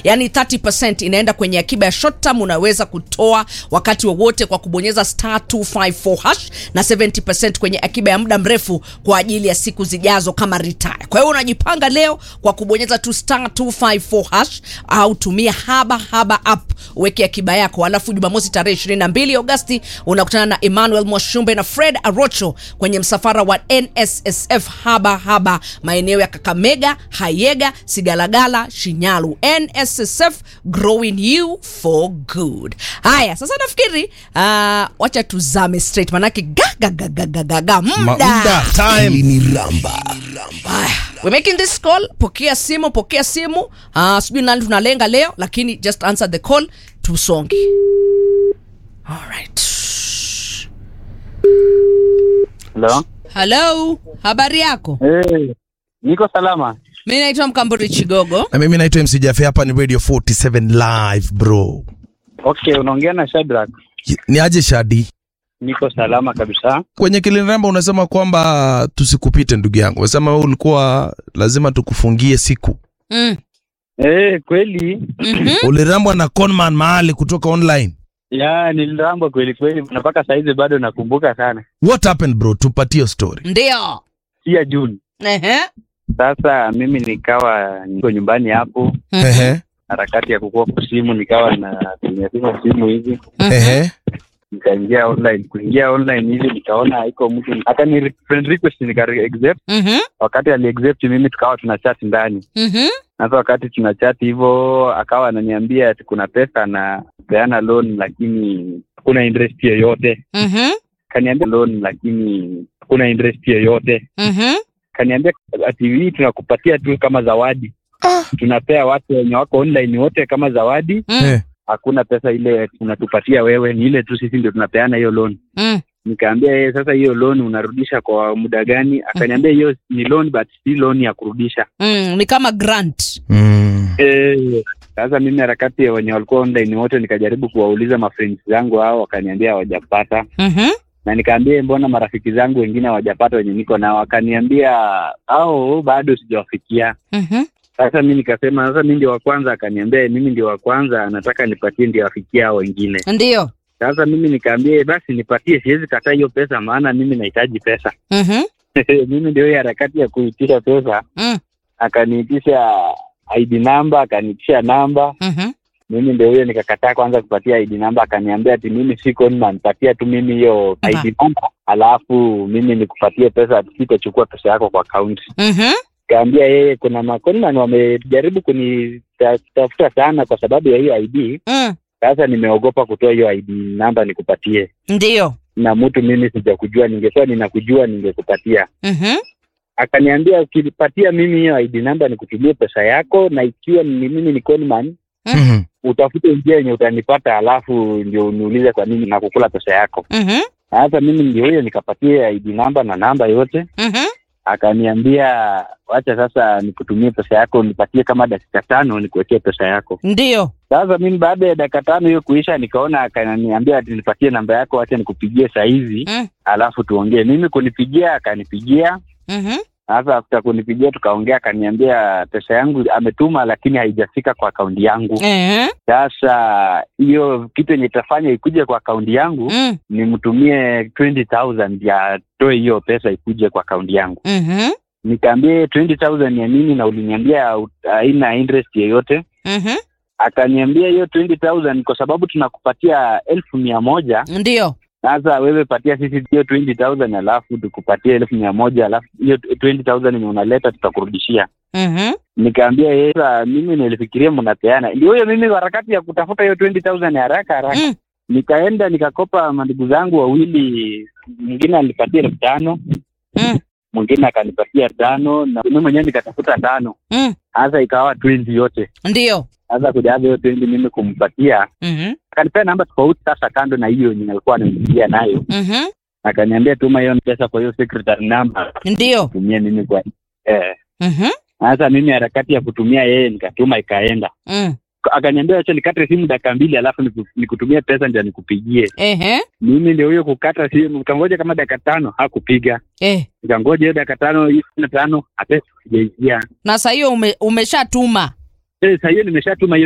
yani 30% inaenda kwenye akiba ya short term unaweza kutoa wakati wowote kwa kubonyeza star 254 hash na 70% kwenye akiba ya muda mrefu kwa ajili ya siku zijazo kama retire kwa hiyo unajipanga leo kwa kubonyeza tu star 254 hash au tumia haba haba app uweke akiba yako alafu jumamosi tarehe 22 agosti unakutana na emmanuel mwashumbe na fred arocho kwenye msafara wa nssf haba haba maeneo ya kakamega hayega sigalagala shinyalu nssf growing you for good haya sasa nafikiri uh, wacha tuzame straight manake gagagagagaga Ma- muda muda, time. Hili ni ramba Haya, we're making this call pokea simu pokea simu uh, sijui nani tunalenga leo lakini just answer the call tusonge alright Hello. hello habari yako Hey, niko salama. mi naitwa mkamburi chigogo na mimi naitwa MC Jafe, hapa ni Radio 47 live bro. Okay, unaongea na Shadrack. Ni aje Shadi? Niko salama kabisa. Kwenye Kiliniramba unasema kwamba tusikupite ndugu yangu, unasema wewe ulikuwa lazima tukufungie siku. mm. Eh, kweli mm-hmm. Ulirambwa na conman mahali kutoka online. ya nilirambwa kweli kweli, na mpaka saizi bado nakumbuka sana. What happened bro? Tupatie hiyo story. ndio Si ya Juni. Ehe. Sasa mimi nikawa niko nyumbani hapo, Mhm. Ehe, harakati ya kukua kwa simu, nikawa natumia tuma simu hivi, Mhm. ehe. nikaingia online. Kuingia online hivi nikaona haiko mtu, hata ni friend request nika accept. Mhm. Wakati ali accept mimi, tukawa tuna chat ndani Mhm. Sasa wakati tunachati hivyo, akawa ananiambia ati kuna pesa na peana loan lakini hakuna interest yoyote. Mhm. Kaniambia loan lakini hakuna interest yoyote. Mhm. Kaniambia ati hii tunakupatia tu kama zawadi, tunapea watu wenye wako online wote kama zawadi, Mm. Eh, hakuna pesa ile tunatupatia wewe, ni ile tu sisi ndio tunapeana hiyo loan. Mm. Nikaambia yeye, sasa hiyo loan unarudisha kwa muda gani? Akaniambia hiyo ni loan but si loan ya kurudisha. Mm. ni kama grant mm. Eh, sasa mimi harakati ya wenye walikuwa online wote nikajaribu kuwauliza mafriends zangu hao, wakaniambia hawajapata, Mhm. na nikaambia mbona marafiki zangu wengine hawajapata wenye niko nao, wakaniambia au bado sijawafikia. Mhm. Sasa mi nikasema sasa mi ndio wa kwanza, akaniambia mimi ndio wa kwanza, nataka nipatie ndio wafikia hao wengine. ndio Sasa mimi nikaambia basi nipatie, siwezi kataa hiyo pesa, maana mimi nahitaji pesa. Mhm. mimi ndio hiyo harakati ya kuitisha pesa, Mm. akaniitisha ID namba, akaniitisha namba Mhm. mimi ndio huyo nikakataa kwanza kupatia ID namba, akaniambia ati mimi si conman, patia tu mimi hiyo Mba. ID namba, alafu mimi nikupatie pesa, sitachukua pesa yako kwa akaunti. Mhm. Kaambia yeye kuna maconman wamejaribu kunitafuta sana kwa sababu ya hiyo ID. Mm. Sasa nimeogopa kutoa hiyo ID namba nikupatie, ndio na mtu mimi sijakujua, ningekuwa ninakujua ningekupatia. Mhm. Akaniambia ukinipatia mimi hiyo ID namba nikutumie pesa yako, na ikiwa ni mimi ni conman Mhm. utafute njia yenye utanipata, alafu ndio uniulize kwa nini nakukula pesa yako. Mhm. Na Sasa mimi ndio huyo nikapatia ID namba na namba yote, Mhm. akaniambia wacha sasa nikutumie pesa yako, nipatie kama dakika tano nikuwekee pesa yako. ndio Sasa mimi baada ya dakika tano hiyo kuisha, nikaona akaniambia ati nipatie namba yako, acha nikupigie saa hizi Mm. alafu tuongee. Mimi kunipigia, akanipigia Mhm. sasa after kunipigia tukaongea, akaniambia pesa yangu ametuma, lakini haijafika kwa akaunti yangu. Ehe. Sasa hiyo kitu yenye itafanya ikuje kwa akaunti yangu Mm. nimtumie 20000 ya toe hiyo pesa ikuje kwa akaunti yangu. Mhm. Nikaambia 20000 ya nini, na uliniambia ut- haina interest yeyote. Mhm. Akaniambia hiyo 20000 kwa sababu tunakupatia elfu mia moja ndio sasa wewe patia sisi hiyo 20000 alafu tukupatie elfu mia moja alafu hiyo 20000 yenye unaleta tutakurudishia. Mhm. Nikaambia yeye, sasa mimi nilifikiria mnapeana. Ndio hiyo mimi harakati ya kutafuta hiyo 20000 ya haraka haraka Mm. nikaenda nikakopa mandugu zangu wawili, mwingine alipatia elfu tano Mm. mwingine akanipatia tano na mimi mwenyewe nikatafuta tano. Mm. Sasa ikawa 20 yote. ndio Sasa kujaza hiyo 20 mimi kumpatia, Mhm. akanipea namba tofauti sasa, kando na hiyo yenye alikuwa ananipigia nayo, Mhm. akaniambia tuma hiyo pesa kwa hiyo secretary number ndio tumie mimi kwa eh. Mhm. Sasa mimi harakati ya kutumia yeye nikatuma ikaenda, Mm. akaniambia acha nikate simu dakika mbili alafu niku- nikutumie pesa ndio nikupigie. Ehe. Mimi ndio huyo kukata simu, ukangoja kama dakika tano hakupiga, Eh. nikangoja hiyo dakika tano hiyo na tano hata sijaingia. na saa hiyo ume, umeshatuma Eh, Sasa hiyo nimeshatuma hiyo